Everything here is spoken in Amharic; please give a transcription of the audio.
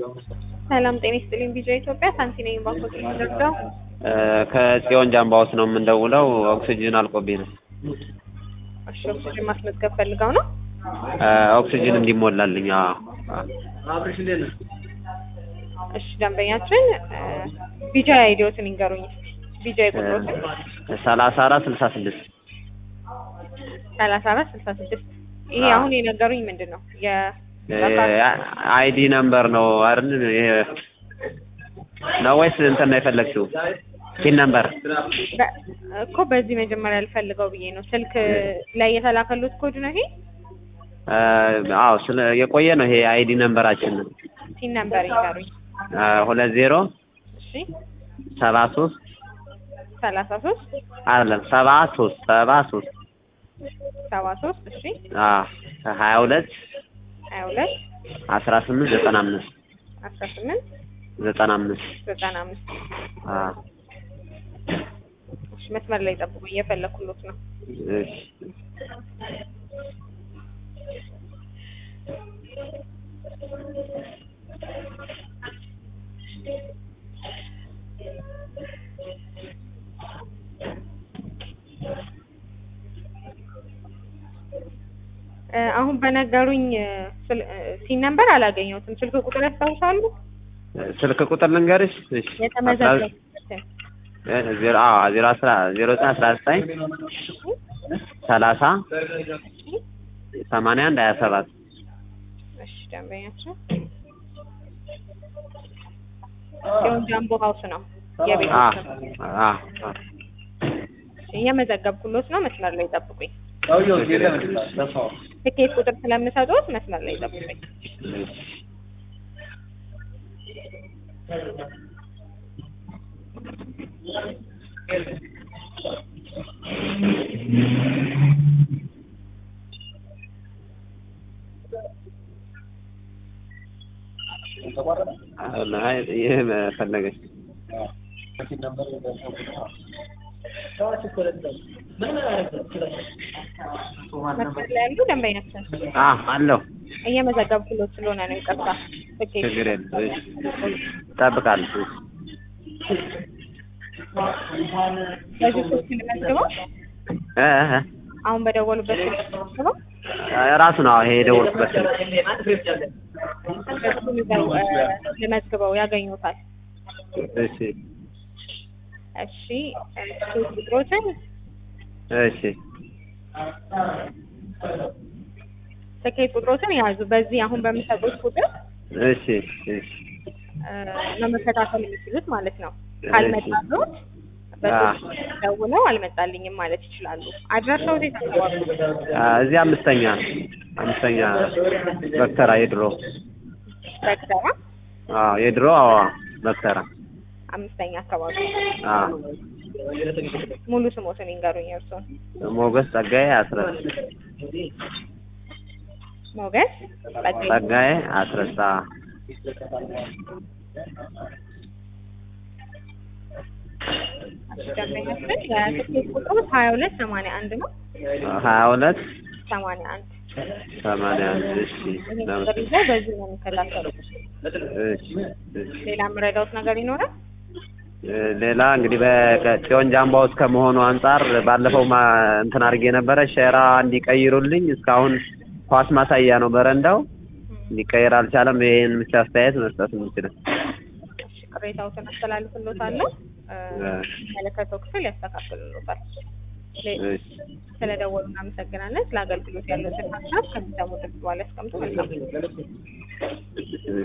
ሰላም ጤና ይስጥልኝ። ቢጃ ኢትዮጵያ ሳንቲ ነኝ። ባንኮች ደርዳው ከጽዮን ጃምባውስ ነው የምንደውለው። ኦክሲጅን አልቆብኝ ነው። እሺ፣ ኦክሲጅን ማስመዝገብ ፈልገው ነው። ኦክሲጅን እንዲሞላልኝ። አዎ እሺ፣ ደንበኛችን ቢጃ አይዲዎትን ይንገሩኝ። ቢጃ ቁጥሮትን ሰላሳ አራት ስልሳ ስድስት ሰላሳ አራት ስልሳ ስድስት ይሄ አዎ። አሁን የነገሩኝ ምንድን ነው? የ አይዲ ነምበር ነው አይደል? ይሄ ነው ወይስ እንትን ነው የፈለግሽው? ፒን ነምበር በ- እኮ በዚህ መጀመሪያ ልፈልገው ብዬ ነው። ስልክ ላይ የተላከሉት ኮድ ነው ይሄ። አዎ፣ ስለ የቆየ ነው ይሄ አይዲ ነምበራችን ነው። ሲን ነምበር ይንገሩኝ። ሁለት ዜሮ እሺ፣ ሰባ ሶስት ሰላሳ ሶስት አይደለም ሰባ ሶስት ሰባ ሶስት ሰባ ሶስት እሺ፣ ሀያ ሁለት ሀያ ሁለት አስራ ስምንት ዘጠና አምስት አስራ ስምንት ዘጠና አምስት ዘጠና አምስት እሺ፣ መስመር ላይ ጠብቁ፣ እየፈለኩሎት ነው። እሺ እ፣ አሁን በነገሩኝ እ፣ ስል- እ፣ ሲን ነምበር አላገኘሁትም። ስልክ ቁጥር ያስታውሳሉ? ስልክ ቁጥር ልንገርሽ? እሺ የተመዘገበበትን እ፣ ዜሮ አዎ ዜሮ አስራ ዜሮ ዘጠኝ አስራ ዘጠኝ ሰላሳ ሰማንያ አንድ ሀያ ሰባት እሺ፣ ደንበኛችን ጽዮን ጃምቦ ሀውስ ነው የቤት አ ስም። አ እየመዘገብኩሎት ነው። መስመር ላይ ጠብቁኝ። አ ትኬት ቁጥር ስለምሰጡት መስመር ላይ ጠብቁኝ። አይ ይሄ ፈለገች መስመር ላይ ያሉ ደንበኛችን አ አለው እየመዘገብኩሎት ስለሆነ ነው። ይቅርታ። ትኬት ችግር የለም እሺ እጠብቃለሁ እሺ በዚህ ስልክ ልመዝግበው። እ እ አሁን በደወሉበት ስልክ ልመዝግበው። እ ራሱ ነው ይሄ የደወልኩበት ስልክ በሱ ልዘው- እ፣ ልመዝግበው ያገኙታል። እሺ እሺ እ፣ ሶስት ቁጥሮችን እሺ ትኬት ቁጥሮችን ያዙ። በዚህ አሁን በሚሰጡት ቁጥር እሺ እሺ እ፣ ነው መከታተል የሚችሉት ማለት ነው። እሺ። ካልመጣሉት አዎ። በሶስት ደውለው አልመጣልኝም ማለት ይችላሉ። አድራሻው የት አካባቢ ነው? አ እዚህ አምስተኛ አምስተኛ በክተራ የድሮ በግተራ አዎ የድሮ አዎ በክተራ አምስተኛ አካባቢ። አዎ ሙሉ ስሞትን ይንገሩኝ እርስዎን። ሞገስ ጸጋዬ አስረስ ሞገስ ጸጋዬ ጸጋዬ አስረሳ ደንበኛችን የትኬት ቁጥሩ ሀያ ሁለት ሰማንያ አንድ ነው። ሀያ ሁለት ሰማንያ አንድ ሰማንያ አንድ እሺ ይህን ቁጥር ይዘው በዚህ ነው የሚከታተሉት። እሺ እሺ ሌላ የምረዳውት ነገር ይኖራል? እ ሌላ እንግዲህ በጽዮን ጃምባ ውስጥ ከመሆኑ አንጻር ባለፈው ማ እንትን አድርጌ ነበረ ሸራ እንዲቀይሩልኝ እስካሁን ኳስ ማሳያ ነው በረንዳው ሊቀየር አልቻለም። ይሄን ብቻ አስተያየት መስጠት የምችለው እሺ፣ ቅሬታዎትን አስተላልፍሎታለሁ። እ፣ እ፣ የሚመለከተው ክፍል ያስተካክልሎታል። ሌ- እሺ ስለደወሉ እናመሰግናለን። ስለ አገልግሎት ያለውን ሀሳብ ከሚሰሙ ድምጽ በኋላ ያስቀምጡ። መልካም